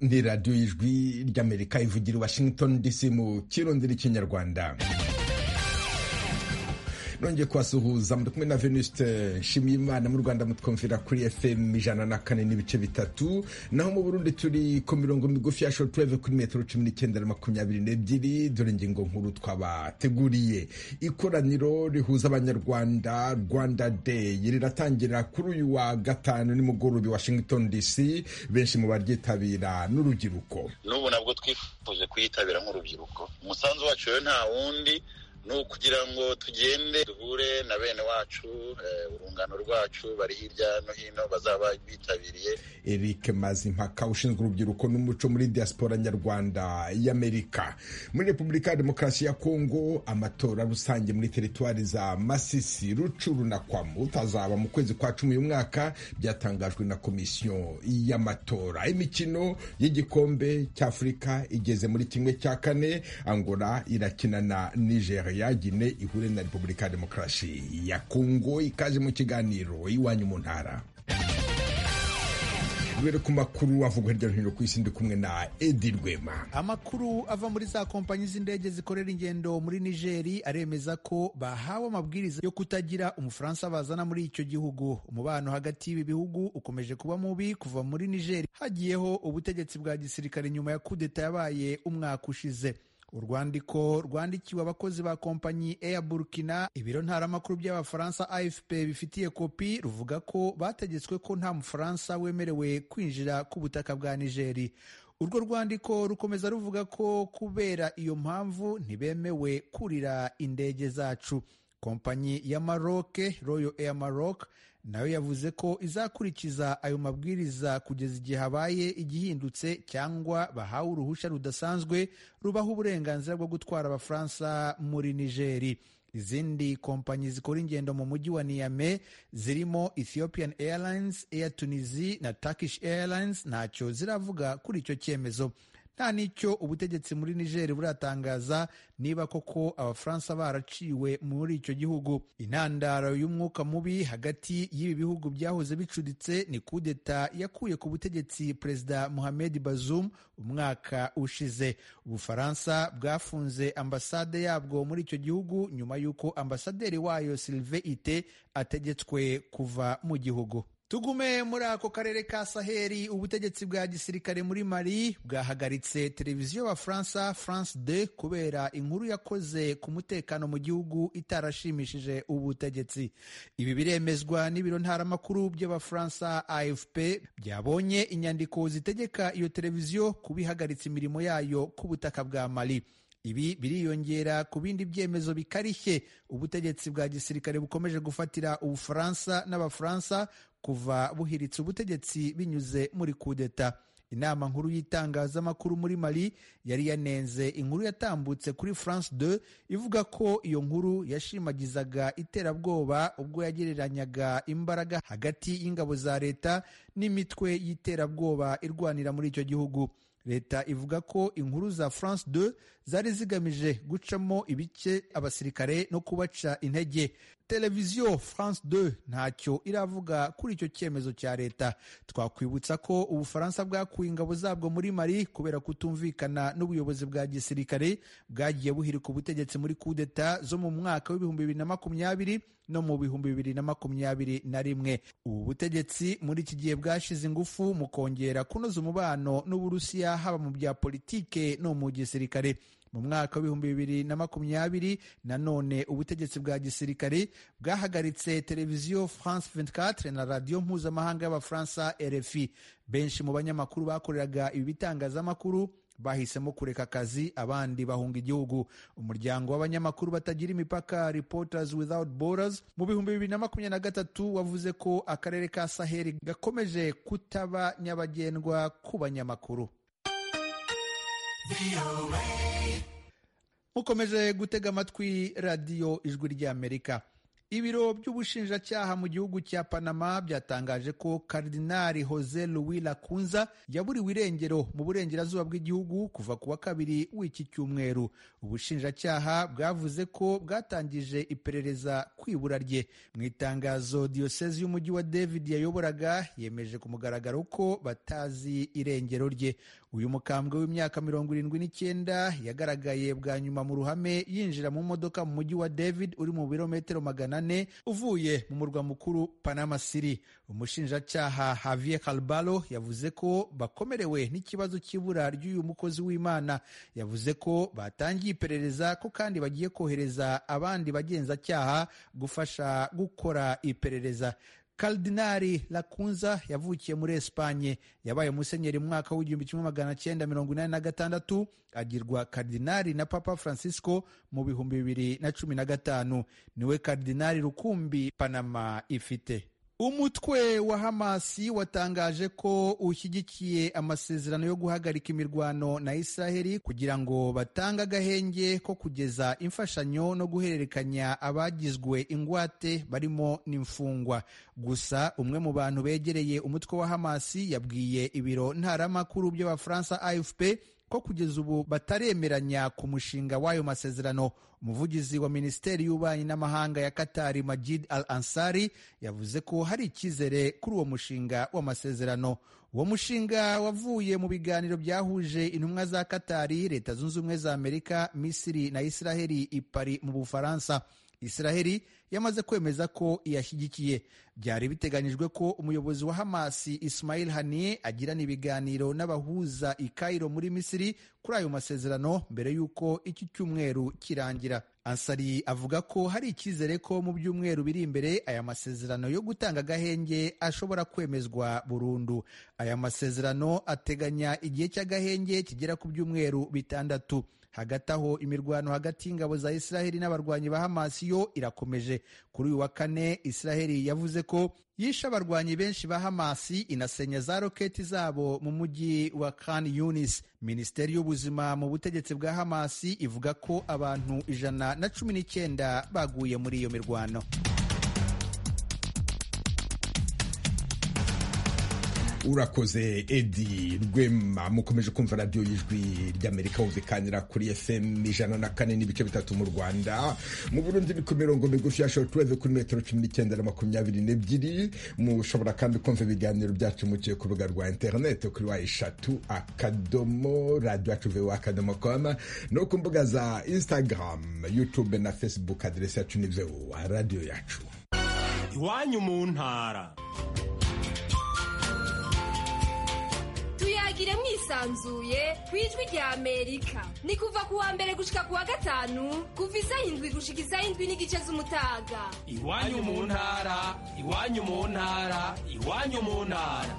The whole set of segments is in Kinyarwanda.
ni radiyo y'ijwi ry'amerika ivugira i washington dc mu kirondera ikinyarwanda nongeye kubasuhuza muri kumwe na venuste nshimiyimana mu rwanda mutwumvira kuri fm ijana na kane n'ibice bitatu naho mu burundi turi ku mirongo migufi ya shotuweve kuri metero cumi n'icyenda na makumyabiri n'ebyiri dore ingingo nkuru twabateguriye ikoraniro rihuza abanyarwanda rwanda day riratangira kuri uyu wa gatanu nimugoroba washington dc benshi mu baryitabira n'urubyiruko n'ubu nabwo twifuje kuyitabira nk'urubyiruko umusanzu wacu rero nta wundi ni ukugira ngo tugende duhure na bene wacu urungano rwacu bari hirya no hino bazaba bitabiriye eric mazimpaka ushinzwe urubyiruko n'umuco muri diaspora nyarwanda y'amerika muri repubulika ya demokarasi ya kongo amatora rusange muri teritwari za masisi rucuru na kwamu tazaba mu kwezi kwa cumi uyu mwaka byatangajwe na komisiyo y'amatora imikino y'igikombe cy'afurika igeze muri kimwe cya kane angola irakina na nigeria yagine ihure na repubulika ya demokarasi ya kongo ikaze mu kiganiro iwanyu mu ntara dubere ku makuru avugwa hirya no hino ku isi ndi kumwe na edi rwema amakuru ava muri za kompanyi z'indege zikorera ingendo muri nigeri aremeza ko bahawe amabwiriza yo kutagira umufaransa bazana muri icyo gihugu umubano hagati y'ibi bihugu ukomeje kuba mubi kuva muri nigeri hagiyeho ubutegetsi bwa gisirikare nyuma ya kudeta yabaye umwaka ushize urwandiko rwandikiwe abakozi ba kompanyi Air Burkina ibiro ntaramakuru by'abafaransa AFP bifitiye kopi ruvuga ko bategetswe ko nta mufaransa wemerewe kwinjira ku butaka bwa Nigeri urwo rwandiko rukomeza ruvuga ko kubera iyo mpamvu ntibemewe kurira indege zacu kompanyi ya Maroc Royal Air Maroc nayo yavuze ko izakurikiza ayo mabwiriza kugeza igihe habaye igihindutse cyangwa bahawe uruhushya rudasanzwe rubaha uburenganzira bwo gutwara abafaransa muri nigeri izindi kompanyi zikora ingendo mu mujyi wa niyame zirimo ethiopian airlines air tunisia na turkish airlines ntacyo ziravuga kuri icyo cyemezo nta n'icyo ubutegetsi muri nigeri buratangaza niba koko abafaransa baraciwe muri icyo gihugu intandaro y'umwuka mubi hagati y'ibi bihugu byahoze bicuditse ni kudeta yakuye ku butegetsi perezida mohamed bazoum umwaka ushize ubufaransa bwafunze ambasade yabwo muri icyo gihugu nyuma y'uko ambasaderi wayo silive ite ategetswe kuva mu gihugu tugume muri ako karere ka saheli ubutegetsi bwa gisirikare muri mali bwahagaritse televiziyo ya faransa france de kubera inkuru yakoze ku mutekano mu gihugu itarashimishije ubutegetsi ibi biremezwa n'ibiro ntaramakuru by'abafaransa afp byabonye inyandiko zitegeka iyo televiziyo kuba ihagaritse imirimo yayo ku butaka bwa mali ibi biriyongera ku bindi byemezo bikarishye ubutegetsi bwa gisirikare bukomeje gufatira ubufaransa n'abafaransa kuva buhiritse ubutegetsi binyuze muri kudeta inama nkuru y'itangazamakuru muri mali yari yanenze inkuru yatambutse kuri france 2 ivuga ko iyo nkuru yashimagizaga iterabwoba ubwo yagereranyaga imbaraga hagati y'ingabo za leta n'imitwe y'iterabwoba irwanira muri icyo gihugu leta ivuga ko inkuru za france 2 zari zigamije gucamo ibice abasirikare no kubaca intege televiziyo france 2 ntacyo iravuga kuri icyo cyemezo cya leta twakwibutsa ko ubufaransa bwakuye ingabo zabwo muri mali kubera kutumvikana n'ubuyobozi bwa gisirikare bwagiye buhirika ubutegetsi muri kudeta zo mu mwaka w'ibihumbi bibiri na makumyabiri no mu bihumbi bibiri na makumyabiri na rimwe ubu butegetsi muri iki gihe bwashize ingufu mu kongera kunoza umubano n'uburusiya haba mu bya politike no mu gisirikare mu mwaka w'ibihumbi bibiri na makumyabiri nanone ubutegetsi bwa gisirikare bwahagaritse televiziyo france 24 na radiyo mpuzamahanga y'abafaransa rfi benshi mu banyamakuru bakoreraga ibi bitangazamakuru bahisemo kureka akazi abandi bahunga igihugu umuryango w'abanyamakuru batagira imipaka reporters without borders mu bihumbi bibiri na makumyabiri na gatatu wavuze ko akarere ka saheli gakomeje kutaba nyabagendwa ku banyamakuru mukomeje gutega amatwi radiyo ijwi ry'amerika ibiro by'ubushinjacyaha mu gihugu cya panama byatangaje ko karidinali jose louis lacunza yaburiwe irengero mu burengerazuba bw'igihugu kuva ku wa kabiri w'iki cyumweru ubushinjacyaha bwavuze ko bwatangije iperereza ku ibura rye mu itangazo diyosezi y'umujyi wa david yayoboraga yemeje ku mugaragaro ko batazi irengero rye uyu mukambwe w'imyaka mirongo irindwi n'icyenda yagaragaye bwa nyuma mu ruhame yinjira mu modoka mu mujyi wa david uri mu birometero magana ane uvuye mu murwa mukuru panama city umushinjacyaha javier calbalo yavuze ko bakomerewe n'ikibazo cy'ibura ry'uyu mukozi w'imana yavuze ko batangiye iperereza ko kandi bagiye kohereza abandi bagenzacyaha gufasha gukora iperereza Kardinari Lacunza yavukiye muri Espanye, yabaye musenyeri mu mwaka w'igihumbi kimwe magana cyenda mirongo inani na gatandatu agirwa kardinari na Papa Francisco mu bihumbi bibiri na cumi na gatanu. Niwe kardinari rukumbi Panama ifite. Umutwe wa Hamasi watangaje ko ushyigikiye amasezerano yo guhagarika imirwano na Israheli kugira ngo batange agahenge ko kugeza imfashanyo no guhererekanya abagizwe ingwate barimo n'imfungwa. Gusa umwe mu bantu begereye umutwe wa Hamasi yabwiye ibiro ntaramakuru by'Abafaransa AFP ko kugeza ubu bataremeranya ku mushinga w'ayo masezerano umuvugizi wa minisiteri y'ububanyi n'amahanga ya katari majid al ansari yavuze ko hari icyizere kuri uwo mushinga w'amasezerano uwo mushinga wavuye mu biganiro byahuje intumwa za katari leta zunze ubumwe za amerika misiri na israheli ipari mu bufaransa israheli yamaze kwemeza ko iyashyigikiye byari biteganyijwe ko umuyobozi wa hamasi ismail haniye agirana ibiganiro n'abahuza i kairo muri misiri kuri ayo masezerano mbere y'uko iki cyumweru kirangira ansari avuga ko hari icyizere ko mu byumweru biri imbere aya masezerano yo gutanga agahenge ashobora kwemezwa burundu aya masezerano ateganya igihe cy'agahenge kigera ku byumweru bitandatu hagati aho imirwano hagati y'ingabo za israheli n'abarwanyi ba hamasi yo irakomeje kuri uyu wa kane israheli yavuze ko yishe abarwanyi benshi ba hamasi inasenya za roketi zabo mu mujyi wa khan yunis minisiteri y'ubuzima mu butegetsi bwa hamasi ivuga ko abantu ijana na cumi n'icyenda baguye muri iyo mirwano urakoze edi rwema mukomeje kumva radiyo y'ijwi ry'amerika wumvikanira kuri fm ijana na kane n'ibice bitatu mu rwanda mu burundi ni ku mirongo migufi ya shotureve kuri metero cumi n'icyenda na makumyabiri n'ebyiri mushobora kandi kumva ibiganiro byacu muciye ku rubuga rwa interineti kuri wa eshatu akadomo radiyo yacu vewa akadomo koma no ku mbuga za instagram youtube na facebook aderesi yacu ni vewa radiyo yacu iwanyu mu ntara tuyagire mwisanzuye ku ijwi rya amerika ni kuva ku wa mbere gushika ku wa gatanu kuva isaha indwi gushika isaha indwi n'igice z'umutaga iwanyu mu ntara iwanyu mu ntara iwanyu mu ntara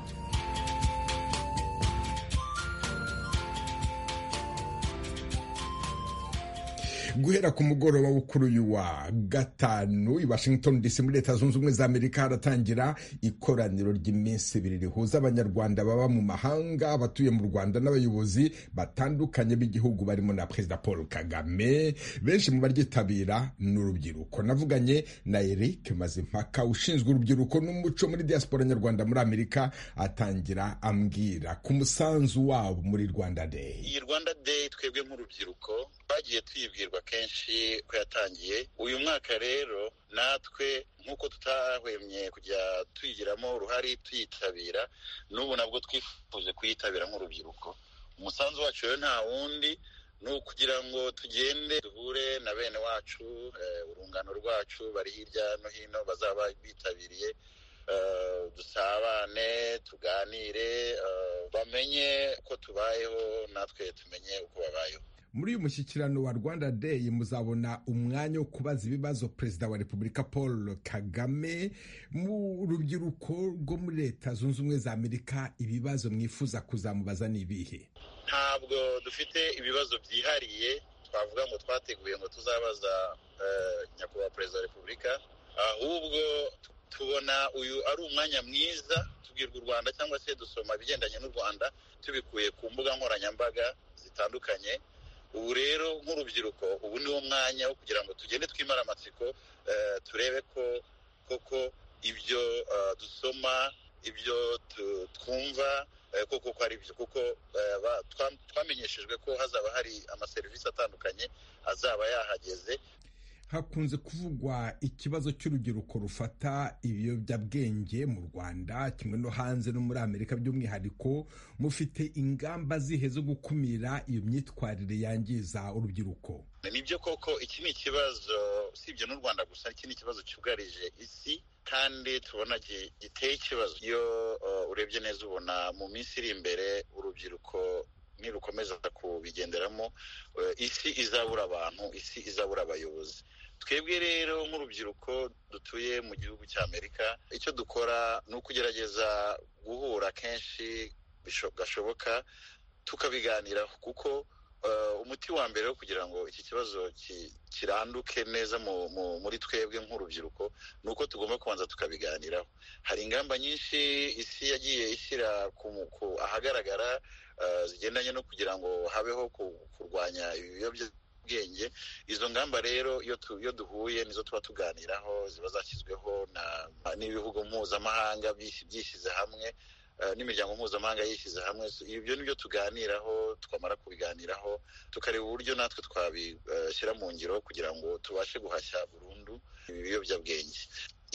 guhera ku mugoroba wo kuri uyu wa gatanu i washington dc muri leta zunze ubumwe za amerika haratangira ikoraniro ry'iminsi ibiri rihuza abanyarwanda baba mu mahanga abatuye mu rwanda n'abayobozi batandukanye b'igihugu barimo na perezida paul kagame benshi mu baryitabira ni urubyiruko navuganye na eric mazimpaka ushinzwe urubyiruko n'umuco muri diaspora nyarwanda muri amerika atangira ambwira ku musanzu wabo muri rwanda day iyi rwanda day twebwe nk'urubyiruko twagiye tuyibwirwa kenshi ko yatangiye uyu mwaka rero natwe nk'uko tutahwemye kujya tuyigiramo uruhare tuyitabira n'ubu nabwo twifuje kuyitabira nk'urubyiruko umusanzu wacu rero nta wundi ni ukugira ngo tugende duhure na bene wacu urungano rwacu bari hirya no hino bazaba bitabiriye dusabane tuganire bamenye ko tubayeho natwe tumenye uko babayeho muri uyu mushyikirano wa rwanda day muzabona umwanya wo kubaza ibibazo perezida wa repubulika paul kagame mu rubyiruko rwo muri leta zunze ubumwe za amerika ibibazo mwifuza kuzamubaza ni ibihe ntabwo dufite ibibazo byihariye twavuga ngo twateguye ngo tuzabaza nyakubahwa perezida wa repubulika ahubwo tubona uyu ari umwanya mwiza tubwirwa u rwanda cyangwa se dusoma ibigendanye n'u rwanda tubikuye ku mbuga nkoranyambaga zitandukanye ubu rero nk'urubyiruko ubu niwo mwanya wo kugira ngo tugende twimara amatsiko turebe ko koko ibyo eh, dusoma ibyo tu- twumva eh, koko ko ari byo kuko eh, ba- twam- twamenyeshejwe ko hazaba hari amaserivisi atandukanye azaba yahageze hakunze kuvugwa ikibazo cy'urubyiruko rufata ibiyobyabwenge mu rwanda kimwe no hanze no muri amerika by'umwihariko mufite ingamba zihe zo gukumira iyo myitwarire yangiza urubyiruko nibyo koko iki ni ikibazo usibye n'u rwanda gusa iki ni ikibazo cyugarije isi kandi tubona gi- giteye ikibazo iyo uh, urebye neza ubona mu minsi iri imbere urubyiruko nirukomeza kubigenderamo uh, isi izabura abantu isi izabura abayobozi twebwe rero nk'urubyiruko dutuye mu gihugu cya amerika icyo dukora ni ukugerageza guhura kenshi bisho- gashoboka tukabiganiraho kuko Uh, umuti wa mbere wo kugira ngo iki kibazo ki- kiranduke neza mu- mu- muri twebwe nk'urubyiruko ni uko tugomba kubanza tukabiganiraho hari ingamba nyinshi isi yagiye ishyira ku mu- ku- ahagaragara uh, zigendanye no kugira ngo habeho ku- kurwanya ibiyobyabwenge izo ngamba rero iyo tu- iyo duhuye nizo tuba tuganiraho ziba zashyizweho na- n'ibihugu mpuzamahanga byis- byishyize hamwe eh, n'imiryango mpuzamahanga yishyize hamwe So, ibyo nibyo tuganiraho twamara kubiganiraho tukareba uburyo natwe twabishyira mu ngiro kugira ngo tubashe guhashya burundu ibi biyobyabwenge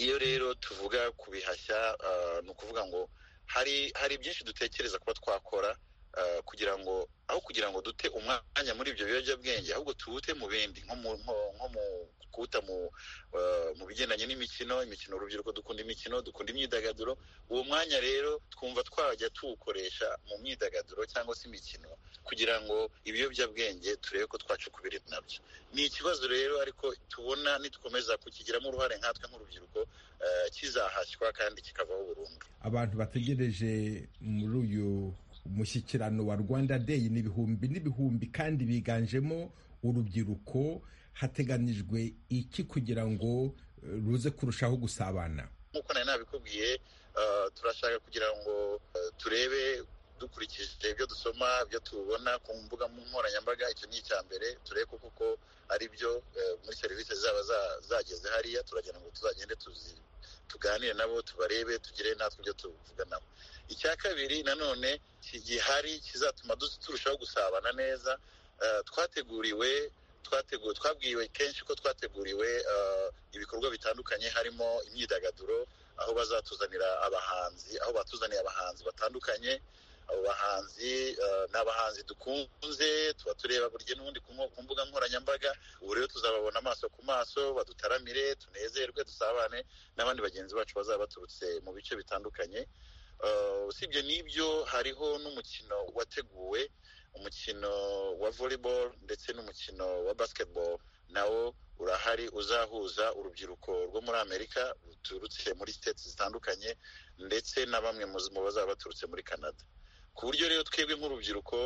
iyo rero tuvuga kubihashya eh, ni ukuvuga ngo hari hari byinshi dutekereza kuba twakora eh, kugira ngo aho kugira ngo dute umwanya muri ibyo biyobyabwenge ahubwo tuwute mu bindi nko mu nko- nko mu kuwuta mu eh, mu bigendanye n'imikino imikino urubyiruko dukunda imikino dukunda imyidagaduro uwo mwanya rero twumva twajya tuwukoresha mu myidagaduro cyangwa se imikino kugira ngo ibiyobyabwenge turebe ko twacukubiri nabyo ni ikibazo rero ariko tubona nitukomeza kukigiramo uruhare nkatwe nk'urubyiruko eh, kizahashywa kandi kikavaho burundu abantu bategereje muri uyu mushyikirano wa rwanda day ni ibihumbi n'ibihumbi kandi biganjemo urubyiruko hateganijwe iki kugira ngo eh, ruze kurushaho gusabana nk'uko nari nabikubwiye eh, turashaka kugira ngo eh, turebe dukurikije ibyo dusoma ibyo tubona ku mbuga nkoranyambaga icyo ni icya mbere turebe ko koko ari byo eh, muri serivisi zaba za- zageze hariya turagira ngo tuzagende tuzi tuganire nabo tubarebe tugire natwe ibyo tuvuga nabo icya kabiri nanone ki- gihari kizatuma dus- turushaho gusabana neza eh, twateguriwe twateguwe twabwiwe kenshi ko twateguriwe eh, ibikorwa bitandukanye harimo imyidagaduro aho bazatuzanira abahanzi aho batuzaniye abahanzi batandukanye abo bahanzi eh, ni abahanzi dukunze tuba tureba buri gihe n'ubundi ku mbu- ku mbuga nkoranyambaga ubu rero tuzababona amaso ku maso badutaramire tunezerwe dusabane n'abandi bagenzi bacu bazaba baturutse mu bice bitandukanye Eh, usibye n'ibyo hariho n'umukino wateguwe umukino wa volleyball ndetse n'umukino wa basketball nawo urahari uzahuza urubyiruko rwo muri amerika ruturutse muri states zitandukanye ndetse na bamwe mu mu bazaba baturutse muri canada ku buryo rero twebwe nk'urubyiruko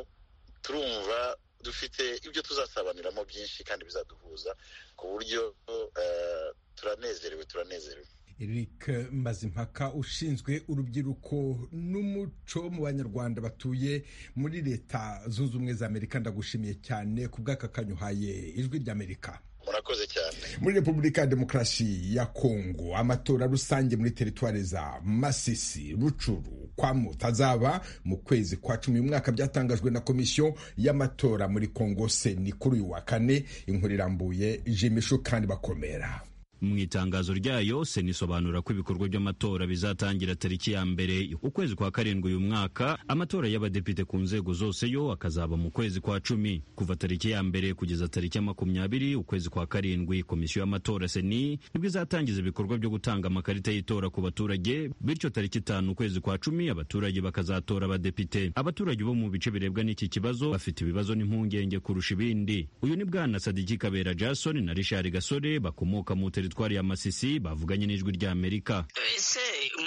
turumva dufite ibyo tuzasabaniramo byinshi kandi bizaduhuza ku buryo eh, turanezerewe turanezerewe Eric Mazimpaka ushinzwe urubyiruko n'umuco mu banyarwanda batuye muri leta zunze ubumwe za Amerika ndagushimiye cyane ku bw'aka uhaye ijwi ry'Amerika murakoze cyane muri Repubulika ya Demokarasi ya Kongo amatora rusange muri teritwari za Masisi Rucuru Kwamuta azaba mu kwezi kwa cumi uyu mwaka byatangajwe na komisiyo y'amatora muri Kongo seni kuri uyu wa kane inkuru irambuye jimishu kandi bakomera mu itangazo ryayo sena isobanura ko ibikorwa by'amatora bizatangira tariki ya mbere ukwezi kwa karindwi uyu mwaka amatora y'abadepite ku nzego zose yo akazaba mu kwezi kwa cumi kuva tariki ya mbere kugeza tariki ya makumyabiri ukwezi kwa karindwi komisiyo y'amatora seni nibwo izatangiza ibikorwa byo gutanga amakarita y'itora ku baturage bityo tariki itanu ukwezi kwa cumi abaturage bakazatora abadepite abaturage bo mu bice birebwa n'iki kibazo bafite ibibazo n'impungenge kurusha ibindi uyu ni bwana sadiki kabera jason na richard gasore bakomoka mu teritwari ya masisi bavuganye n'ijwi ry'amerika ese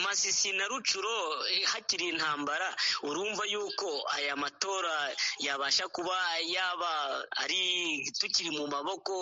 masisi na rucuro hakiri intambara urumva yuko aya matora yabasha kuba yaba ari tukiri mu maboko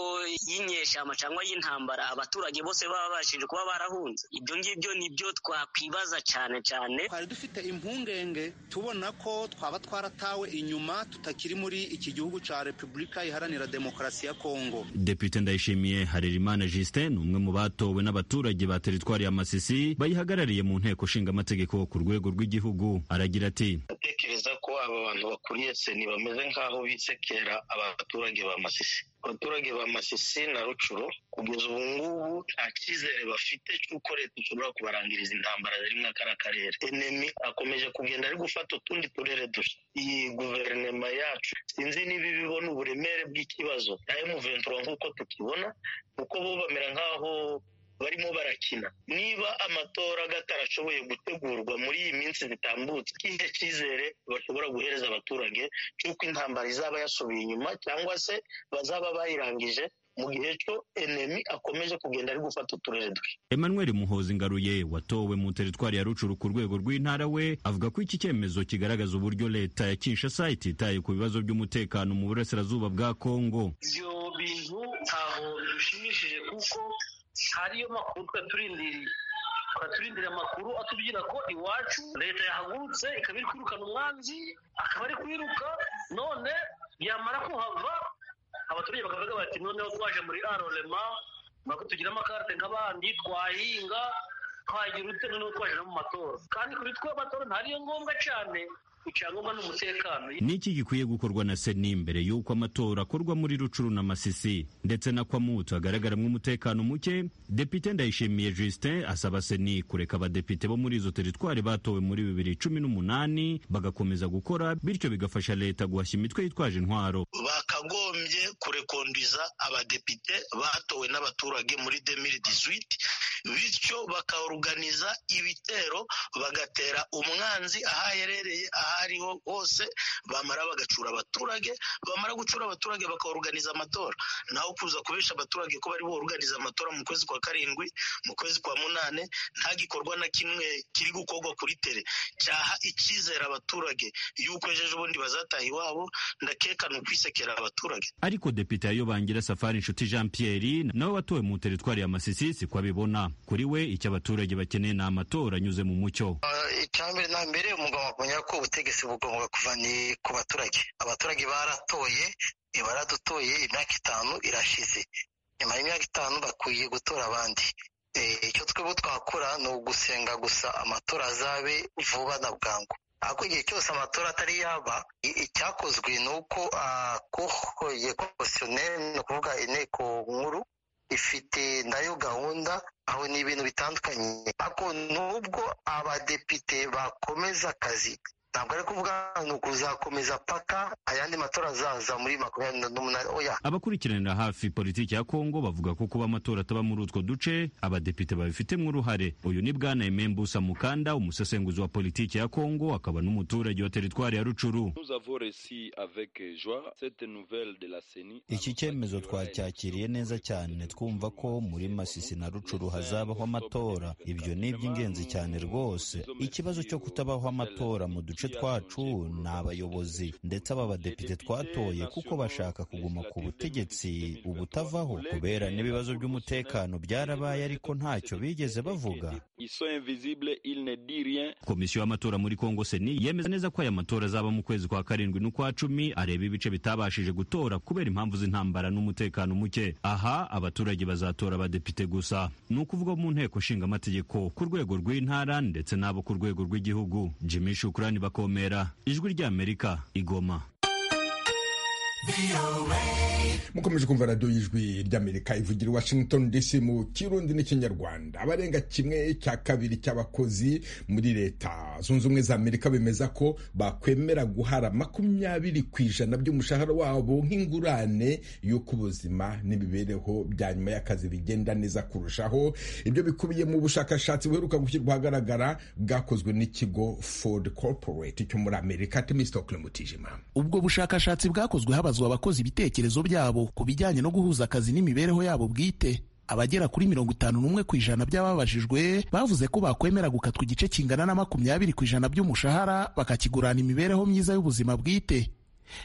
y'inyeshyamba cyangwa y'intambara abaturage bose baba babashije kuba barahunze ibyo ngibyo nibyo twakwibaza cyane cyane twari dufite impungenge tubona ko twaba twaratawe inyuma tutakiri muri iki gihugu cya repubulika iharanira demokarasi ya kongo depite ndayishimiye harerimana justin ni umwe mu batowe n'abaturage ba teritwari ya masisi bayihagarariye mu nteko ishinga amategeko ku rwego rw'igihugu aragira ati ndatekereza ko aba bantu bakuriye seni bameze nk'aho bisekera abaturage ba masisi abaturage ba masisi na rucuro kugeza ubu ngubu nta cyizere bafite cy'uko leta ishobora kubarangiriza intambara ziri muri kariya karere enemi akomeje kugenda ari gufata utundi turere dushya iyi guverinoma yacu sinzi niba ibibona uburemere bw'ikibazo na emuventura nk'uko tukibona kuko bo bamera nk'aho barimo barakina niba amatora atarashoboye gutegurwa muri iyi minsi zitambutse ikihe cyizere bashobora guhereza abaturage cy'uko intambara izaba yasubiye inyuma cyangwa se bazaba bayirangije mu gihe cyo enemi akomeje kugenda ari gufata uturere dushya emmanuel muhozi ngaruye watowe mu teritwari ya rucuru ku rwego rw'intara we avuga ko iki cyemezo kigaragaza uburyo leta ya kinshasa ititaye ku bibazo by'umutekano mu burasirazuba bwa kongo ibyo bintu ntaho bishimishije kuko hariyo makuru twaturindiriye twaturindiriye amakuru atubwira ko iwacu leta yahagurutse ikaba iri kwirukana umwanzi akaba ari kwiruka none yamara kuhava abaturage bakavuga bati noneho twaje muri arorema ntabwo tugira amakarite nk'abandi twahinga twagira utse noneho twaje no mu matora kandi kuri twe amatora ntariyo ngombwa cyane icyangombwa ni umutekano niki gikwiye gukorwa na seni mbere y'uko amatora akorwa muri rucuru na masisi ndetse na kwamutu hagaragaramo umutekano muke depite ndayishimiye justin asaba seni kureka abadepite bo muri izo teritwari batowe muri bibiri cumi n'umunani bagakomeza gukora bityo bigafasha leta guhashya imitwe yitwaje intwaro bakagombye kurekondiza abadepite batowe n'abaturage muri demiri dizwiti bityo bakaruganiza ibitero bagatera umwanzi aho aherereye aho ariho hose bamara bagacura abaturage bamara gucura abaturage bakaruganiza amatora naho kuza kubesha abaturage ko bari buruganiza amatora mu kwezi kwa karindwi mu kwezi kwa munane nta gikorwa na kimwe kiri gukorwa kuri tere cyaha icyizere abaturage yuko ejo bundi bazataha iwabo ndakeka ni ukwisekera abaturage ariko depite yayobangira safari inshuti jean pierre nawe watowe mu teritwari ya masisi si ko abibona kuri we icyo abaturage bakeneye ni amatora anyuze mu mucyo icyambere na mbere umugabo akumenya ko ubutegetsi bugomba kuva ni ku baturage abaturage baratoye baradutoye imyaka itanu irashize nyuma y'imyaka itanu bakwiye gutora abandi icyo twebwe twakora ni ugusenga gusa amatora azabe vuba na bwangu ariko igihe cyose amatora atari yaba icyakozwe ni uko akuhoye komisiyoneri ni ukuvuga inteko nkuru ifite nayo gahunda aho ni ibintu bitandukanye ariko nubwo abadepite bakomeza akazi ntabwo ari kuvuga ni ukuzakomeza paka ayandi matora azaza muri makumyabiri n'umunani oya abakurikiranira hafi politiki ya kongo bavuga ko kuba amatora ataba muri utwo duce abadepite babifitemo uruhare uyu ni bwana emembusa mukanda umusesenguzi wa politiki ya kongo akaba n'umuturage wa teritwari ya rucuru iki cyemezo twacyakiriye neza cyane twumva ko muri masisi na rucuru hazabaho amatora ibyo ni iby'ingenzi cyane rwose ikibazo cyo kutabaho amatora mu duce twacu ni abayobozi ndetse aba badepite twatoye kuko bashaka kuguma ku butegetsi ubutavaho kubera n'ibibazo by'umutekano byarabaye ariko ntacyo bigeze bavuga komisiyo y'amatora muri kongo seni yemeza neza ko aya matora azaba mu kwezi kwa karindwi n'ukwa cumi areba ibice bitabashije gutora kubera impamvu z'intambara n'umutekano muke aha abaturage bazatora abadepite gusa ni ukuvuga mu nteko ishinga amategeko ku rwego rw'intara ndetse n'abo ku rwego rw'igihugu jimmy shukura abandi bakomera ijwi ry'amerika igoma mukomeje kumva radiyo y'ijwi ry'amerika ivugira washington dc mu kirundi n'ikinyarwanda abarenga kimwe cya kabiri cy'abakozi muri leta zunze ubumwe za amerika bemeza ko bakwemera guhara makumyabiri ku ijana by'umushahara wabo nk'ingurane y'uko ubuzima n'imibereho bya nyuma y'akazi bigenda neza kurushaho ibyo bikubiye mu bushakashatsi buheruka gushyirwa ahagaragara bwakozwe n'ikigo ford corporate cyo muri amerika temistokle mutijima ubwo bushakashatsi bwakozwe habazwa abakozi ibitekerezo byabo ku bijyanye no guhuza akazi n'imibereho yabo bwite abagera kuri mirongo itanu n'umwe ku ijana by'ababajijwe bavuze ko bakwemera gukatwa igice kingana na makumyabiri ku ijana by'umushahara bakakigurana imibereho myiza y'ubuzima bwite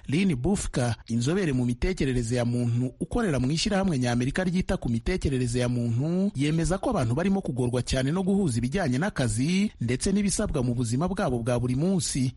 Lini Bufka inzobere mu mitekerereze ya muntu ukorera mu ishyirahamwe ny'Amerika ryita ku mitekerereze ya muntu yemeza ko abantu barimo kugorwa cyane no guhuza ibijyanye n'akazi ndetse n'ibisabwa mu buzima bwabo bwa buri munsi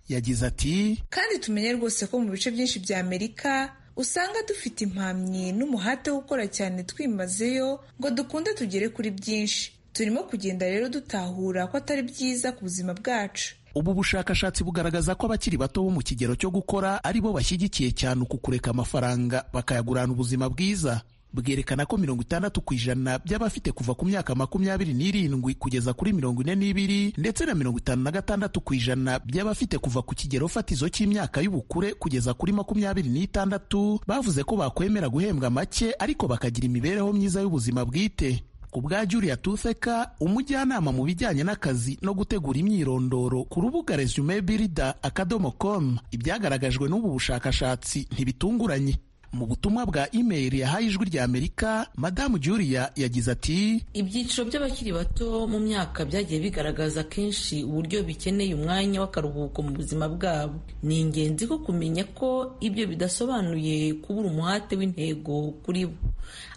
yagize ati kandi tumenye rwose ko mu bice byinshi bya amerika usanga dufite impamyi n'umuhate wo gukora cyane twimazeyo ngo dukunde tugere kuri byinshi turimo kugenda rero dutahura ko atari byiza ku buzima bwacu ubu bushakashatsi bugaragaza ko abakiri bato bo mu kigero cyo gukora ari bo bashyigikiye cyane uku kureka amafaranga bakayagurana ubuzima bwiza bwerekana ko mirongo itandatu ku ijana by'abafite kuva ku myaka makumyabiri n'irindwi kugeza kuri mirongo ine n'ibiri ndetse na mirongo itanu na gatandatu ku ijana by'abafite kuva ku kigero fatizo cy'imyaka y'ubukure kugeza kuri makumyabiri n'itandatu bavuze ko bakwemera guhembwa make ariko bakagira imibereho myiza y'ubuzima bwite ku bwa Julia Tutheka umujyanama mu bijyanye n'akazi no gutegura imyirondoro ku rubuga resume birida akadomo com ibyagaragajwe n'ubu bushakashatsi ntibitunguranye mu butumwa bwa email yahaye ijwi rya Amerika madamu Julia yagize ati ibyiciro by'abakiri bato mu myaka byagiye bigaragaza kenshi uburyo bikeneye umwanya w'akaruhuko mu buzima bwabo ni ingenzi ko kumenya ko ibyo bidasobanuye kubura umuhate w'intego kuri bo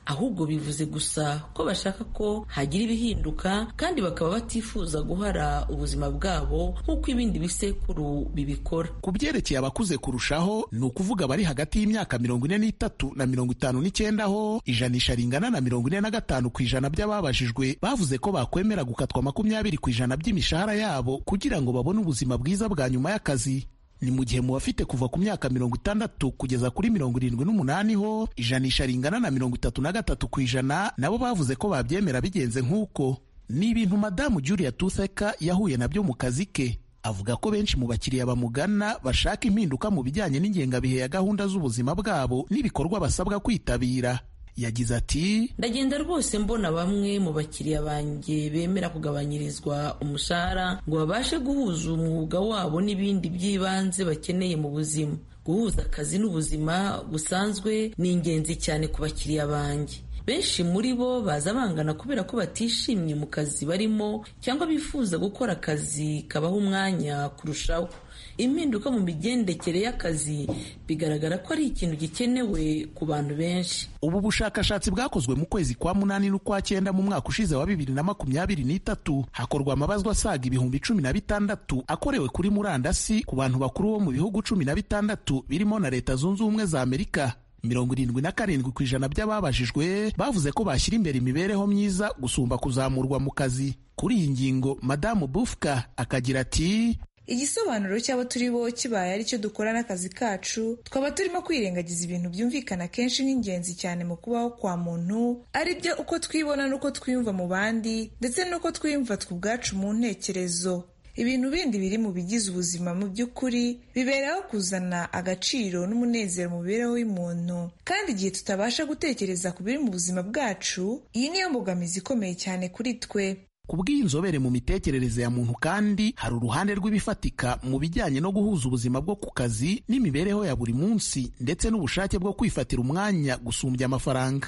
ahubwo bivuze gusa ko bashaka ko hagira ibihinduka kandi bakaba batifuza guhara ubuzima bwabo nk'uko ibindi bisekuru bibikora ku byerekeye abakuze kurushaho ni ukuvuga abari hagati y'imyaka mirongo ine n'itatu na mirongo itanu n'icyenda ho ijanisha ringana na mirongo ine na gatanu ku ijana by'ababajijwe bavuze ko bakwemera gukatwa makumyabiri ku ijana by'imishahara yabo kugira ngo babone ubuzima bwiza bwa nyuma y'akazi ni mu gihe mu bafite kuva ku myaka mirongo itandatu kugeza kuri mirongo irindwi n'umunani ho ijanisha ringana na mirongo itatu na gatatu ku ijana nabo bavuze ko babyemera bigenze nk'uko ni ibintu madamu julia tutheka yahuye nabyo mu kazi ke avuga ko benshi mu bakiriya bamugana bashaka impinduka mu bijyanye n'ingengabihe ya gahunda z'ubuzima bwabo n'ibikorwa basabwa kwitabira yagize ati ndagenda rwose mbona bamwe mu bakiriya banjye bemera kugabanyirizwa umushahara ngo babashe guhuza umwuga wabo n'ibindi by'ibanze bakeneye mu buzima guhuza akazi n'ubuzima busanzwe ni ingenzi cyane ku bakiriya banjye benshi muri bo baza bangana kubera ko batishimye mu kazi barimo cyangwa bifuza gukora akazi kabaha umwanya kurushaho impinduka mu migendekere y'akazi bigaragara ko ari ikintu gikenewe ku bantu benshi ubu bushakashatsi bwakozwe mu kwezi kwa munani n'ukwa cyenda mu mwaka ushize wa bibiri na makumyabiri n'itatu hakorwa amabazwa asaga ibihumbi cumi na bitandatu akorewe kuri murandasi ku bantu bakuru bo mu bihugu cumi na bitandatu birimo na leta zunze ubumwe za amerika mirongo irindwi na karindwi ku ijana by'ababajijwe bavuze ko bashyira imbere imibereho myiza gusumba kuzamurwa mu kazi kuri iyi ngingo madamu bufuka akagira ati igisobanuro cy'abo turi bo kibaye aricyo dukora n'akazi kacu twaba turimo kwirengagiza ibintu byumvikana kenshi nk'ingenzi cyane mu kubaho kwa muntu ari byo uko twibona n'uko twiyumva mu bandi ndetse n'uko twiyumva twe ubwacu mu ntekerezo ibintu bindi biri mu bigize ubuzima mu by'ukuri biberaho kuzana agaciro n'umunezero mu mibereho y'umuntu kandi igihe tutabasha gutekereza ku biri mu buzima bwacu iyi niyo mbogamizi ikomeye cyane kuri twe ku bw'inzobere mu mitekerereze ya muntu kandi hari uruhande rw'ibifatika mu bijyanye no guhuza ubuzima bwo ku kazi n'imibereho ya buri munsi ndetse n'ubushake bwo kwifatira umwanya gusumbya amafaranga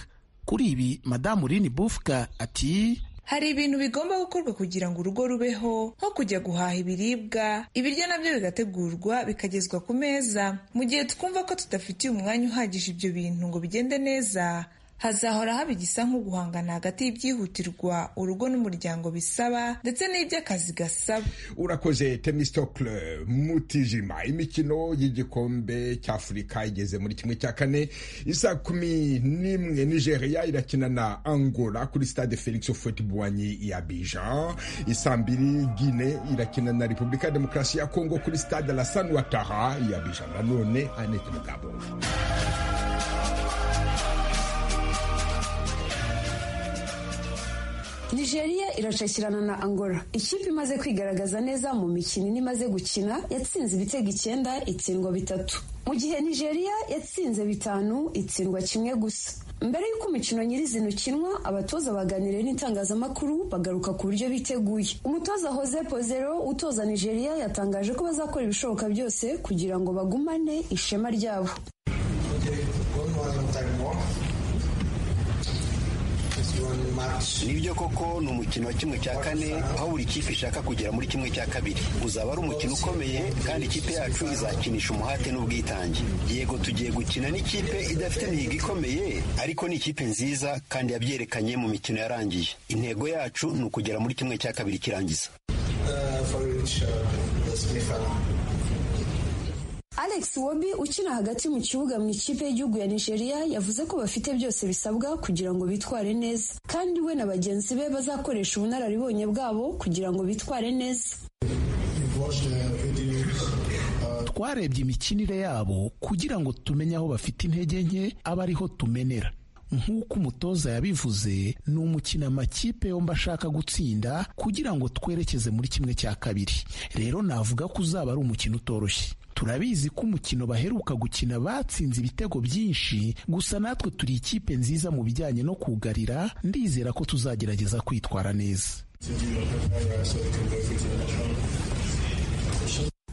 kuri ibi madamu rini bufuka ati hari ibintu bigomba gukorwa kugira ngo urugo rubeho nko kujya guhaha ibiribwa ibiryo nabyo bigategurwa bikagezwa ku meza mu gihe twumva ko tudafitiye umwanya uhagije ibyo bintu ngo bigende neza hazahora haba igisa nko guhangana hagati y'ibyihutirwa urugo n'umuryango bisaba ndetse n'iby'akazi gasaba urakoze temistokle mutijima imikino y'igikombe cy'afurika igeze muri kimwe cya kane isa kumi n'imwe nigeria irakina na angola kuri stade felix ofotibwanyi ya bija isa mbiri gine irakina na repubulika ya demokarasi ya kongo kuri stade alasan wataha ya bija nanone anete mugabo nigeria iracakirana na angola ikipe imaze kwigaragaza neza mu mikino ine imaze gukina yatsinze ibitego icyenda itsindwa bitatu mu gihe nigeria yatsinze bitanu itsindwa kimwe gusa mbere y'uko umukino nyirizina ukinwa abatoza baganiriye n'itangazamakuru bagaruka ku buryo biteguye umutoza Jose pozero utoza nigeria yatangaje ko bazakora ibishoboka byose kugira ngo bagumane ishema ryabo nibyo koko ni umukino wa kimwe cya kane aho buri kipe ishaka kugera muri kimwe cya kabiri uzaba ari umukino ukomeye kandi ikipe yacu izakinisha umuhate n'ubwitange yego tugiye gukina n'ikipe idafite imihigo ikomeye ariko ni ikipe nziza kandi yabyerekanye mu mikino yarangiye intego yacu ni ukugera muri kimwe cya kabiri kirangiza alex wobi ukina hagati mu kibuga mu ikipe y'igihugu ya nigeria yavuze ko bafite byose bisabwa kugira ngo bitware neza kandi we na bagenzi be bazakoresha ubunararibonye bwabo kugira ngo bitware neza twarebye imikinire yabo kugira ngo tumenye aho bafite intege nke aba ariho tumenera nk'uko umutoza yabivuze ni umukino amakipe yombi ashaka gutsinda kugira ngo twerekeze muri kimwe cya kabiri rero navuga ko uzaba ari umukino utoroshye turabizi ko umukino baheruka gukina batsinze ibitego byinshi gusa natwe turi ikipe nziza mu bijyanye no kugarira ndizera ko tuzagerageza kwitwara neza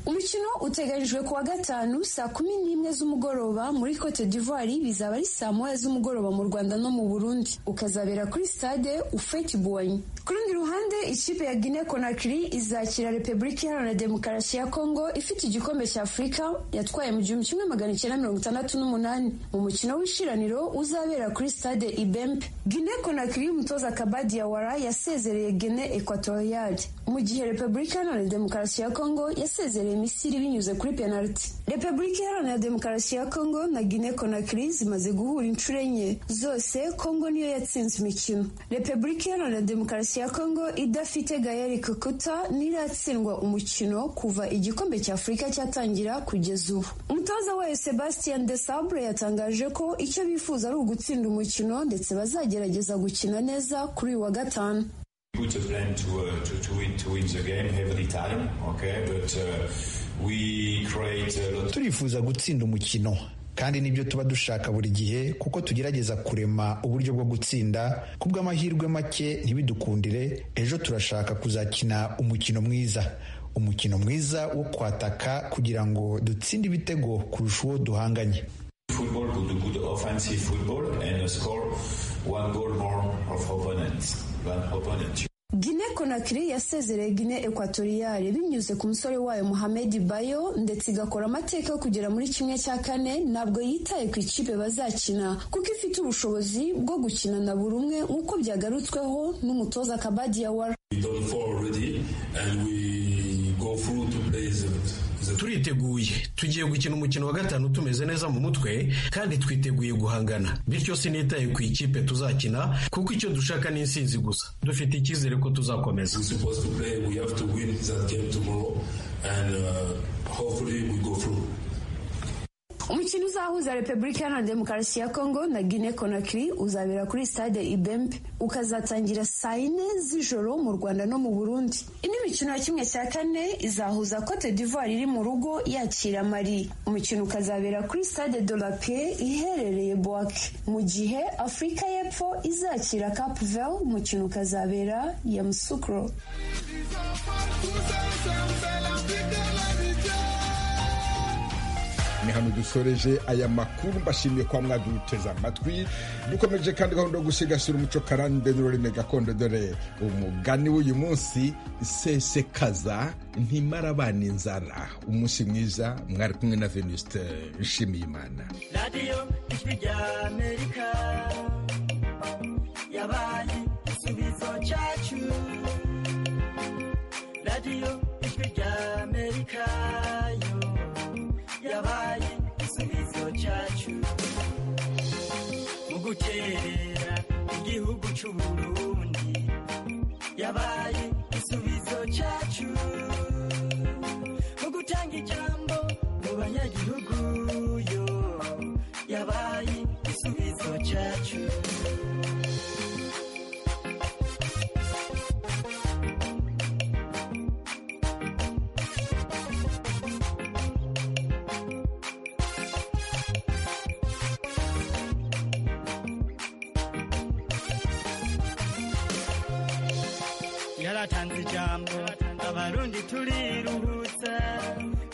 umukino uteganyijwe ku wa gatanu saa kumi n'imwe z'umugoroba muri cote d'ivoire bizaba ari saa moya z'umugoroba mu rwanda no mu burundi ukazabera kuri stade ufeti buwanyi ku rundi ruhande ikipe ya guinea conakry izakira repubulika iharanira demokarasi ya kongo ifite igikombe cya afurika yatwaye mu gihumbi kimwe magana icyenda mirongo itandatu n'umunani mu mukino w'ishiraniro uzabera kuri stade ibempe guinea conakry umutoza kabadi yawara yasezereye guinea equatoriale mu gihe repubulika iharanira demokarasi ya kongo yasezereye misiri binyuze kuri penaliti repubulika iharanira demokarasi ya kongo na guinea conakry zimaze guhura inshuro enye zose kongo niyo yatsinze imikino repubulika iharanira demokarasi ya kongo idafite gayeri kokuta ntiratsindwa umukino kuva igikombe cya afurika cyatangira kugeza ubu umutoza wayo sebastien de sabre yatangaje ko icyo bifuza ari ugutsinda umukino ndetse bazagerageza gukina neza kuri uyu wa gatanu put a plan to, uh, to, to, win, to win the game every time, okay? But uh, we create a lot. turifuza gutsinda umukino kandi nibyo tuba dushaka buri gihe kuko tugerageza kurema uburyo bwo gutsinda kubw'amahirwe make ntibidukundire ejo turashaka kuzakina umukino mwiza umukino mwiza wo kwataka kugira ngo dutsinde ibitego kurusha uwo duhanganye Football could do good offensive football and score one goal more of opponents than opponent. Guinea Conakry yasezereye Guinea Equatoriale binyuze ku musore wayo Mohamed Bayo ndetse igakora amateka yo kugera muri kimwe cya kane ntabwo yitaye ku ikipe bazakina kuko ifite ubushobozi bwo gukina na buri umwe nk'uko byagarutsweho n'umutoza Kabadi Yawara We done four already and we go through to play the turiteguye tugiye gukina umukino wa gatanu tumeze neza mu mutwe kandi twiteguye guhangana bityo sinitaye ku ikipe tuzakina kuko icyo dushaka ni insinzi gusa dufite icyizere ko tuzakomeza umukino uzahuza repubulika iharanira demokarasi ya kongo na guinea conakry uzabera kuri stade ibembe ukazatangira saa yine z'ijoro mu rwanda no mu burundi indi mikino ya kimwe cya kane izahuza cote d'ivoire iri mu rugo yakira mari umukino ukazabera kuri stade de la paix iherereye bwake mu gihe afurika y'epfo izakira cap vert umukino ukazabera yamusukro ni hano dusoreje aya makuru mbashimiye kwa mwaduteze amatwi dukomeje kandi gahunda yo gusigasira umuco karande n'ururimi gakondo dore umugani w'uyu munsi sesekaza ntimara abana inzara umunsi mwiza mwari kumwe na venuste nshimiyimana radiyo ijwi rya amerika yabaye igisubizo cyacu radiyo ijwi rya amerika yo yabaye igisubizo cyacu mu gukerera igihugu cy'u Burundi yabaye igisubizo cyacu mu gutanga ijambo mu banyagihugu yo yabaye igisubizo cyacu yaratanze ijambo abarundi turiruhutsa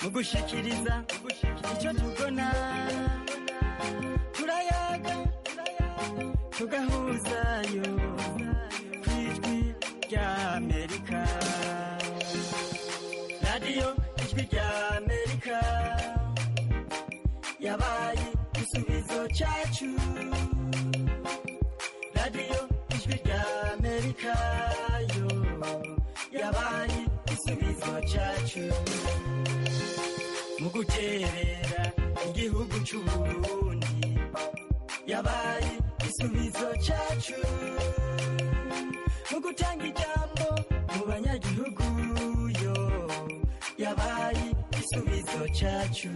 mu gushikiriza icyo tubona turayaga tugahuzayo ry'amerika radiyo ijwi ry'amerika yabaye igisubizo cyacu radiyo ijwi ry'amerika yo yabaye igisubizo cyacu mu gukerera igihugu cy'u Burundi yabaye igisubizo cyacu mu gutanga ijambo mu banyagihugu yo yabaye igisubizo cyacu